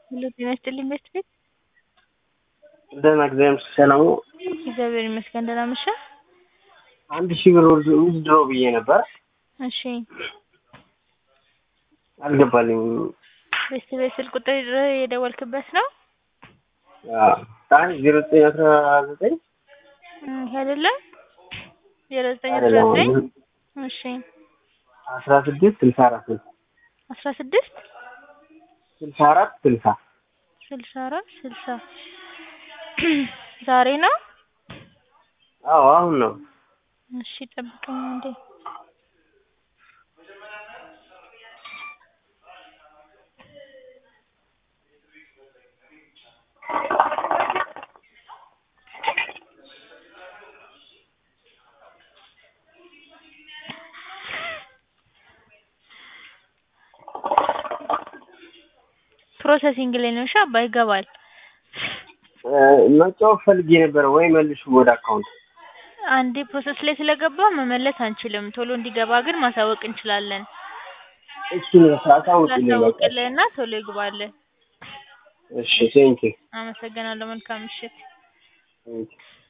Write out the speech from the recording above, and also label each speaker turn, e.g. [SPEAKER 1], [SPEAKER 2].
[SPEAKER 1] ሄሎ ጤና ይስጥልኝ ቤት ቤት
[SPEAKER 2] ደህና እግዚአብሔር ሰላም ነው።
[SPEAKER 1] እግዚአብሔር ይመስገን ደህና መሸህ?
[SPEAKER 2] አንድ ሺህ ብር ውዝድሮ ብዬ ነበር
[SPEAKER 1] እሺ
[SPEAKER 2] አልገባልኝም።
[SPEAKER 1] ቤት ቤት ስልክ ቁጥር የደወልክበት ነው?
[SPEAKER 2] አይ ዜሮ ዘጠኝ አስራ ዘጠኝ
[SPEAKER 1] እም አይደለም ዜሮ ዘጠኝ አስራ
[SPEAKER 2] አይደለም
[SPEAKER 1] ዘጠኝ እሺ
[SPEAKER 2] አስራ ስድስት ስልሳ አራት ነው
[SPEAKER 1] አስራ ስድስት
[SPEAKER 2] ስልሳ አራት ስልሳ
[SPEAKER 1] ስልሳ አራት ስልሳ ዛሬ ነው?
[SPEAKER 2] አዎ አሁን ነው።
[SPEAKER 1] እሺ ጠብቀኝ አንዴ ፕሮሰሲንግ ላይ ነው። እሺ አባ ይገባል።
[SPEAKER 2] መጫወት ፈልጌ ነበረ ወይ መልሱ ወደ አካውንት
[SPEAKER 1] አንዴ ፕሮሰስ ላይ ስለገባ መመለስ አንችልም። ቶሎ እንዲገባ ግን ማሳወቅ እንችላለን።
[SPEAKER 2] እሱን አሳውቅልኝ በቃ።
[SPEAKER 1] ላሳውቅልህና ቶሎ ይግባልህ።
[SPEAKER 2] እሺ ቴንኪው
[SPEAKER 1] አመሰግናለሁ። መልካም ምሽት።
[SPEAKER 2] ቴንኪው